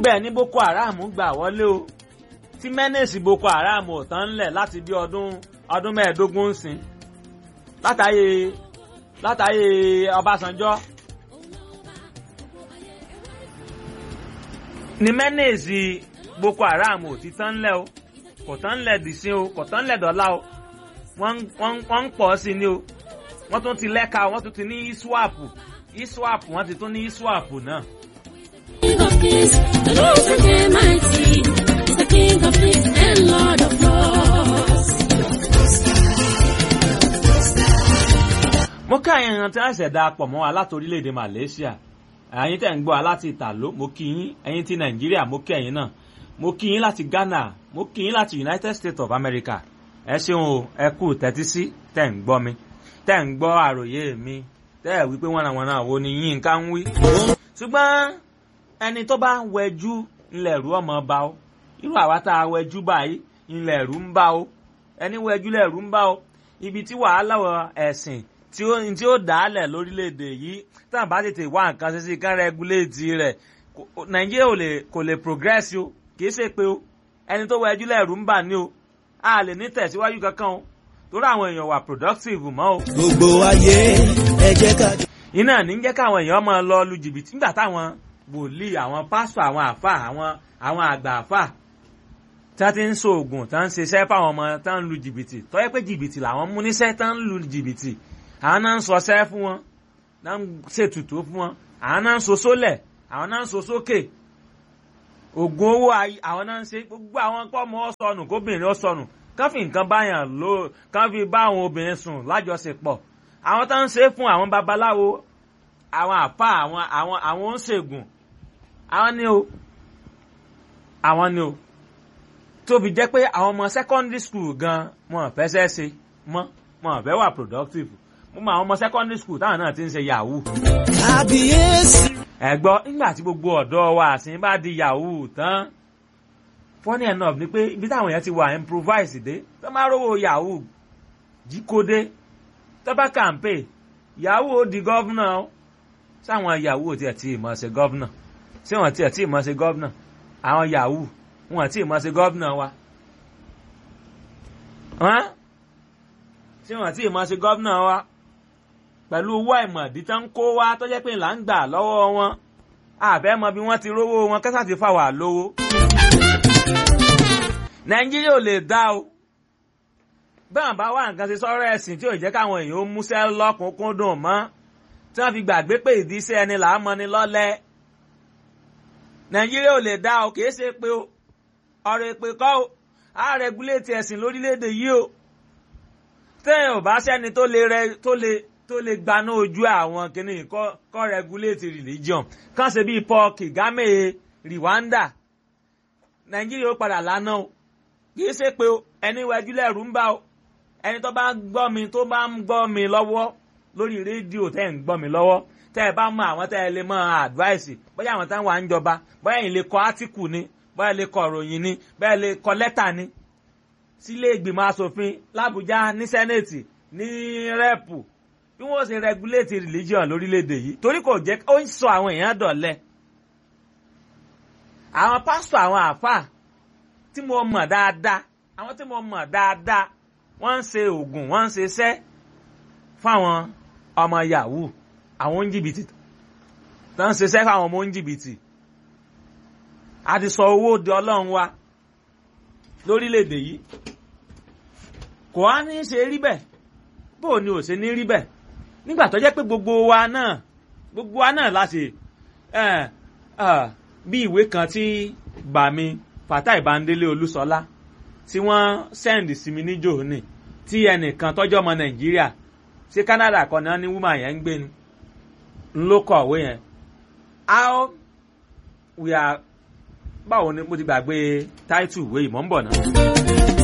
ibẹ̀ ní boko haram gbà wọlé o tí mẹ́nẹ̀sì boko haram ò tán ńlẹ̀ láti bí ọdún ọdún mẹ́ẹ̀ẹ́dógún ń sìn látàyè látàyè ọbásanjọ́ ní mẹ́nẹ̀sì boko haram ò ti tán ńlẹ̀ o kò tán ńlẹ̀ dìsín o kò tán ńlẹ̀ dọ́là o wọ́n ń pọ̀ sí ni o wọ́n tún ti lẹ́ka wọ́n tún ti ní iswap iswap wọ́n ti tún ní iswap náà. King of kings, the Lord is mighty, is the King of kings and Lord of lords. mo kí àyàn èèyàn tí wọ́n ṣẹ̀dá pọ̀ mọ́ wa láti orílẹ̀-èdè Malaysia ẹ̀yin tẹ̀ ń gbọ́ wa láti Ìtàló mo kí yín ẹ̀yin ti Nàìjíríà mo kí ẹ̀yin náà mo kí yín láti Ghana mo kí yín láti United States of America ẹ ṣeun o ẹ kú tẹ́tí sí tẹ̀ ń gbọ́ mi tẹ̀ ń gbọ́ àròyé mi tẹ́ ẹ̀ wípé wọ́n àwọn náà wo ni yín ká ń wí. ṣùgbọ́n ẹni tó bá ń wẹjú ńlẹ̀ rú ọmọ bá o irú àwa tá a wẹjú báyìí ńlẹ̀ rú ń bá o ẹni wẹjú lẹ̀ rú ń bá o ibi tí wàhálà ẹ̀sìn tí ó tí ó dálẹ̀ lórílẹ̀‐èdè yìí tá à bá tètè wá nǹkan ṣe sí kán rẹ́gúléètì rẹ̀ nàìjíríà ò lè kò lè progress o kì í ṣe pé o ẹni tó wẹjú lẹ̀ rú ń bà ní o a lè ní tẹ̀síwájú kankan o torí àwọn èèyàn wà productive mọ́ o. gbogbo ayé ẹ jẹ́ ká. iná ní jẹ́ káwọn èèyàn máa lọ lu jìbìtì nígbà táwọn wòlíì àwọn pásítọ̀ àwọn àfà àwọn àwọn àgbà àfà tí wọ́n ti ń ṣoògùn tí wọ́n ń ṣiṣẹ́ fáwọn ọmọ tí wọ́n ń lu jìbìtì tó yẹ pé jìbìtì làwọn mú níṣẹ́ tí wọ́n ń lu jìbìtì àwọn náà ń sọṣẹ́ fún wọn náà ń ṣètùtù fún wọn àwọn náà ń so sólẹ̀ àwọn náà ń so sókè ògùn owó àwọn náà ń ṣe gbogbo àwọn pọ́ọ̀mù ọ̀sọ̀nù kóbìnrin ọ̀sọ̀nù kán fi nǹkan báyàn lò kán fi bá àwọn obìnrin sùn lájọṣepọ̀ àwọn tó ń ṣe fún àwọn babaláwo àwọn àpá àwọn àwọn àwọn oníṣègùn àwọn ni o àwọn ni o tóbi jẹ́ pé àwọn ọmọ secondary school gan wọn fẹ́ ṣe ṣe mọ́ wọn fẹ́ wà productive mo mọ àwọn ọmọ secondary school táwọn náà ti ń ṣe yahoo. kábíyèsí. ẹ̀gbọ́n nígbà tí gbogbo ọ̀dọ́ wa àsìn bá di yahoo tán funny enough ni pé ibi táwọn èèyàn ti wà improvise dé tó máa rówó yahoo jíkódé tó bá kàǹpé yahoo ó di gọ́vnà ó sáwọn yahoo tiẹ̀ tí ì mọ̀ ṣe gọ́vnà ṣé wọ́n tiẹ̀ tí ì mọ̀ ṣe gọ́vnà àwọn yahoo wọn tí ì mọ̀ ṣe gọ́vnà wa ṣé wọ́n tí ì mọ̀ ṣe gọ́vnà wa pẹ̀lú owó àìmọ̀dí tán ń kó wá tó jẹ́ pé là ń gbà lọ́wọ́ wọn àbẹ́ mọ bí wọ́n ti rówó wọn kẹ́sà ti fà wà lówó nàìjíríà ò lè dá o bẹ́ẹ̀ bá wà nǹkan ṣe sọ́rọ̀ ẹ̀sìn tí ò jẹ́ káwọn èèyàn ó múṣẹ́ lọ́kùnkúndùn mọ́ tí wọ́n fi gbàgbé pé ìdíṣẹ́ ẹni là á mọ ni lọ́lẹ̀ nàìjíríà ò lè dá o kìí ṣe pé o ọ̀rọ̀ èpè kọ́ o á rẹgúléètì ẹ̀sìn lórílẹ̀‐èdè yìí o tẹ́yìn ò bá sẹ́ni tó lè rẹ tó lè tó lè gbaná ojú àwọn kìnnìún kọ́ rẹgúléètì religion kàn ṣe bíi Paul Kagame Rwanda nàìjíríà ó padà lánàá o kì í ṣe pé o ẹni wájú lẹ́rù ń bá o ẹni tó bá gbọ́ mi tó bá ń gbọ́ mi lọ́wọ́ lórí rédíò tẹ́ ń gbọ́ mi lọ́wọ́ tẹ́ ẹ bá mọ àwọn tẹ́ ẹ lè mọ advice bóyá àwọn táwọn à ń jọba bóyá ẹ̀yin lè kọ átíkù ni bóyá lè kọ ìròyìn ni bóyá lè kọ lẹ́tà ni sílé ìgbìmọ̀ asòfin làbújá ní sẹ́nẹ̀tì ní rẹ́pù bí wọ́n ṣe regulate religion lórílẹ̀‐èdè yìí torí kò jẹ́ ó ń sọ àwọn èèyàn dọ̀lẹ́ àwọn pásítọ̀ àwọn àáfàá tí mo mọ̀ dáadáa àwọn tí mo mọ̀ dáadáa wọ́n ń ṣe oògùn wọ́n ń ṣe iṣẹ́ fáwọn ọmọ yahoo àwọn oníjìbìtì tó ń ṣiṣẹ́ fáwọn ọmọ oníjìbìtì a ti sọ owó di ọlọ́run wa lórílẹ̀‐èdè yìí kò á ní ṣe rí bẹ́ẹ̀ bó o ní ò ṣe ní rí bẹ́ẹ̀ nígbà tó jẹ́ pé gbogbo wa náà gbogbo wa náà láti bí ìwé kan tí bàmí Fatai Bandele Olúṣọlá tí wọ́n sẹ́ndì sí mi níjò ní tí ẹnìkan tọ́jọ́ ọmọ Nàìjíríà sí Canada kan náà ní woman yẹn ń gbé ni ń ló kọ̀wé yẹn how we are báwo ni mo ti gbàgbé title ìwé ìmọ̀ ń bọ̀ náà.